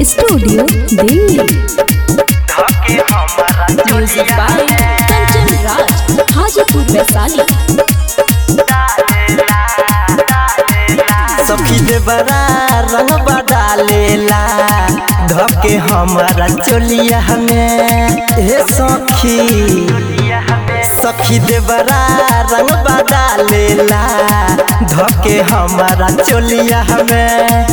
studio Delhi धके हमारा music by Kanchan Raj Hajipur Vaishali सखी देवरा रंग डालेला धके हमारा चोलिया हमें हे सखी सखी देवरा रंग डालेला धके हमारा चोलिया हमें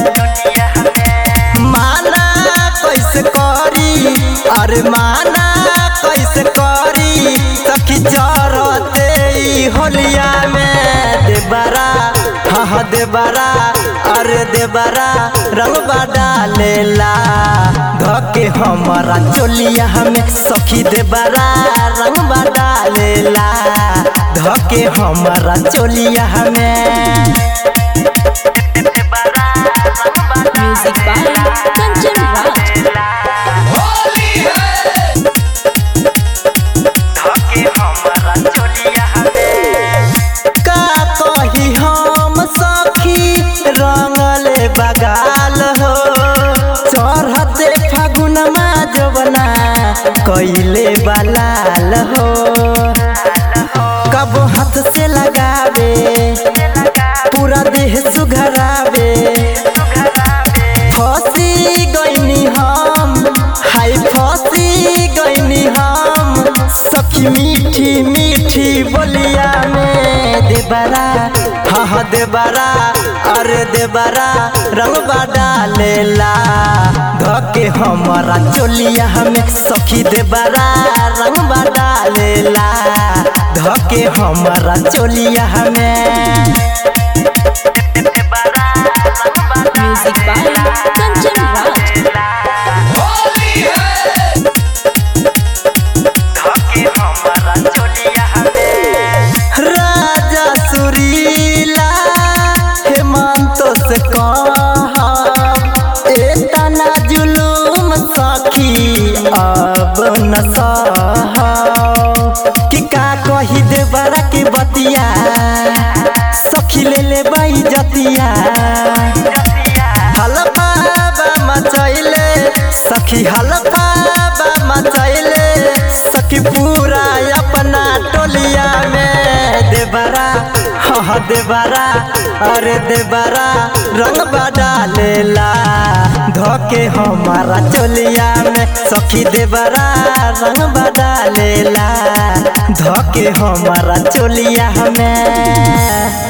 माना कैसे करी अरे माना कैसे करी सखी जरते ई होलिया में देबरा हाँ हाँ देबरा अरे देबरा रंगबा डालेला धके हमारा चोलिया हमें सखी देबरा रंगबा डालेला धके हमारा चोलिया हमें म्यूजिक बाय कंचन राज का कही हम सखी रंगले बगाल हो चढ़ते फागुनमा जवना कैले बलाल हो कब हाथ से लगावे पूरा देह सुघरावे फसी गईनी हम हाय फसी गईनी हम सखी मीठी मीठी बोलिया में देबरा हाँ हाँ देबरा अरे देबरा रंगबा डालेला धके हमारा चोलिया हमें सखी देबरा रंगबा डालेला धके हमारा चोलिया हमें म्यूजिक बाय कंचन राज राजा सुरीला हेमंत से कह एतना जुलूम सखी अब न सह कि का कही दे बड़ा के बतिया सखी ले ले बाई जतिया हलफा बा मचैले सखी हलफा बा मचैले सखी पूरा अपना टोलिया में देबरा हाँ देबरा अरे देबरा रंग डालेला धके हमारा चोलिया में सखी देबरा रंग डालेला धके हमारा चोलिया में